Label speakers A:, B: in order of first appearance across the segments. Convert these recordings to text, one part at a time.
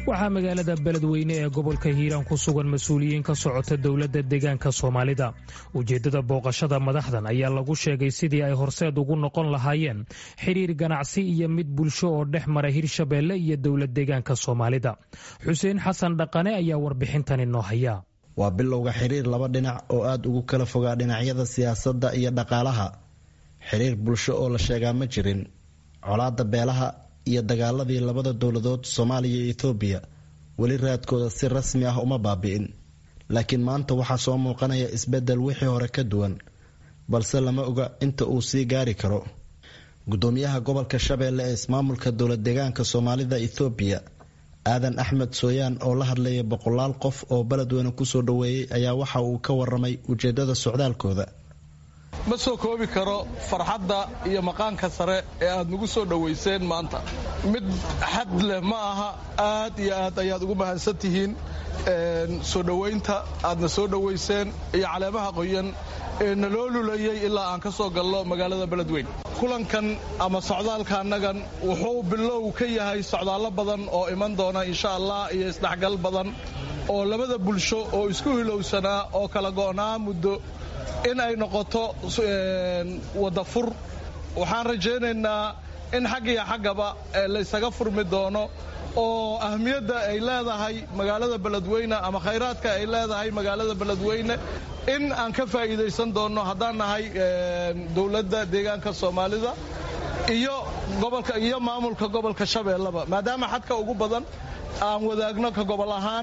A: waxaa magaalada beledweyne ee gobolka hiiraan ku sugan mas-uuliyiin ka socota dowladda deegaanka soomaalida ujeeddada booqashada madaxdan ayaa lagu sheegay sidii ay horseed ugu noqon lahaayeen xidhiir ganacsi iyo mid bulsho oo dhex mara hirshabeelle iyo dowlad deegaanka soomaalida xuseen xasan dhaqane ayaa warbixintani noo haya
B: waa bilowga xiriir laba dhinac oo aada ugu kala fogaa dhinacyada siyaasadda iyo dhaqaalaha xiriir bulsho oo la sheegaa ma jirin colaadda beelaha iyo dagaaladii labada dowladood soomaaliya iyo etoobiya weli raadkooda si rasmi ah uma baabi'in laakiin maanta waxaa soo muuqanaya isbeddel wixii hore ka duwan balse lama oga inta uu sii gaari karo gudoomiyaha gobolka shabeelle ee ismaamulka dowlad deegaanka soomaalida ethoobiya aadan axmed sooyaan oo la hadlaya boqolaal qof oo beledweyne kusoo dhoweeyey ayaa waxa uu ka waramay ujeedada socdaalkooda
C: ma soo koobi karo farxadda iyo maqaanka sare ee aad nagu soo dhowayseen maanta mid xad leh ma aha aad iyo aad ayaad ugu mahadsan tihiin soo dhowaynta aadna soo dhowayseen iyo caleemaha qoyan ee naloo lulayay ilaa aan ka soo galno magaalada beledweyn kulankan ama socdaalka annagan wuxuu bilow ka yahay socdaallo badan oo iman doona insha allah iyo isdhexgal badan oo labada bulsho oo isku hilowsanaa oo kala go'naa muddo in ay noqoto wadafur waxaan rajaynaynaa in xaggiyo xaggaba laysaga furmi doono oo ahmiyadda ay leedahay magaalada beledweyne ama khayraadka ay leedahay magaalada beledweyne in aan ka faa'iidaysan doonno haddaan nahay dowladda deegaanka soomaalida iyo gobolka iyo maamulka gobolka shabeelleba maadaama xadka ugu badan aan wadaagno ka gobol ahaan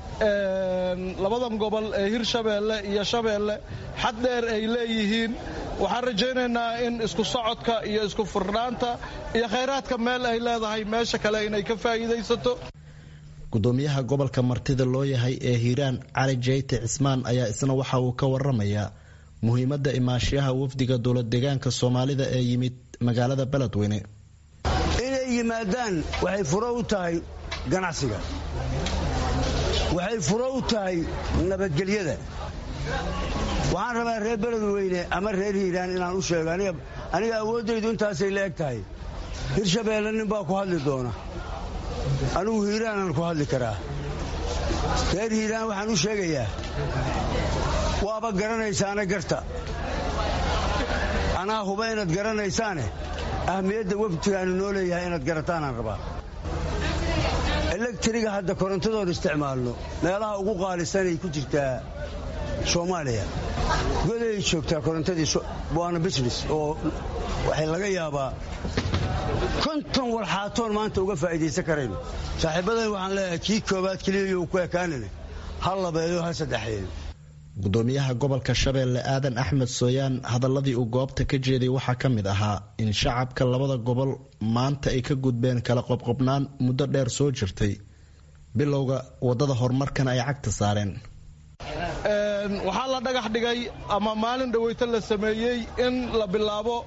C: labadan gobol ee hirshabeelle iyo shabeelle xad dheer ay leeyihiin waxaan rajaynaynaa in isku socodka iyo isku furnaanta iyo khayraadka meel ay leedahay meesha kale inay ka faa'iidaysato
B: gudoomiyaha gobolka martida loo yahay ee hiiraan cali jeyte cismaan ayaa isna waxa uu ka waramayaa muhiimadda imaashiyaha wafdiga dowlad deegaanka soomaalida ee yimid magaalada beledweyne
D: inay yimaadaan waxay furo u tahay ganacsiga waxay furo u tahay nabadgelyada waxaan rabaa reer beledweyne ama reer hiiraan inaan u sheego aniga awooddaydu intaasay la eg tahay hirshabeelle nin baa ku hadli doona anigu hiiraanaan ku hadli karaa reer hiiraan waxaan u sheegayaa waaba garanaysaane garta anaa huba inaad garanaysaane ahmiyadda waftigaanu noo leeyahay inaad garataanaan rabaa elektriga hadda korontadoon isticmaalno meelaha ugu qaalisanay ku jirtaa soomaaliya goday joogtaa korontadii waana business oo waxay laga yaabaa konton walxaatoon maanta uga faa'iidaysan karayno saaxiibadan waxaan leeyahay kii koobaad keliyayo ku ekaanine ha labeeyo ha saddexeeyo
B: gudoomiyaha gobolka shabeelle aadan axmed sooyaan hadaladii uu goobta ka jeeday waxaa ka mid ahaa in shacabka labada gobol maanta ay ka gudbeen kala qobqobnaan muddo dheer soo jirtay bilowga wadada horumarkana ay cagta saareen
C: waxaa la dhagax dhigay ama maalin dhaweyto la sameeyey in la bilaabo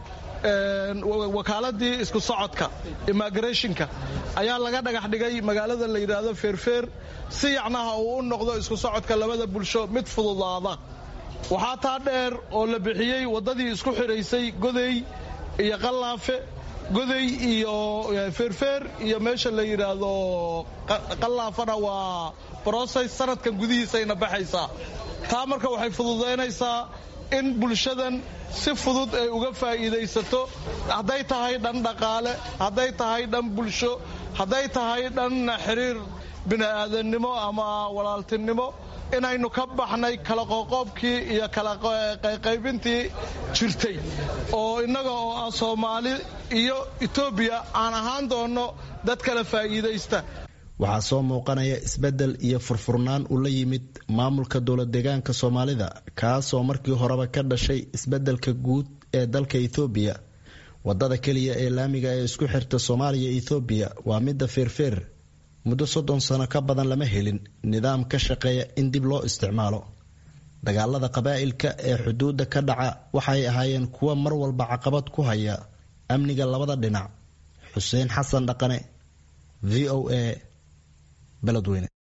C: wakaaladii isku socodka immigrationka ayaa laga dhagax dhigay magaalada la yidhaahdo feerfeer si yacnaha uu u noqdo isku socodka labada bulsho mid fududaada waxaa taa dheer oo la bixiyey waddadii isku xidhaysay godey iyo qallaafe goday iyo feerfeer iyo meesha la yidhaahdo qallaafana waa broses sanadkan gudihiisayna baxaysaa taa marka waxay fududaynaysaa in bulshadan si fudud ay uga faa'iidaysato hadday tahay dhan dhaqaale hadday tahay dhan bulsho hadday tahay dhan xiriir bini'aadannimo ama walaaltinimo inaynu ka baxnay kala qoqoobkii iyo kala qaybintii jirtay oo innaga oo ah soomaali iyo etoobiya aan ahaan doonno dad kala faa'iidaysta
B: waxaa soo muuqanaya isbeddel iyo furfurnaan uu la yimid maamulka dowlad deegaanka soomaalida kaasoo markii horeba ka dhashay isbeddelka guud ee dalka ethoobiya wadada keliya ee laamiga ee isku xirta soomaaliya ethoobiya waa midda feerfeer muddo soddon sano ka badan lama helin nidaam ka shaqeeya in dib loo isticmaalo dagaalada qabaa'ilka ee xuduudda ka dhaca waxay ahaayeen kuwa mar walba caqabad ku haya amniga labada dhinac xuseen xasan dhaqane v o a beledweyne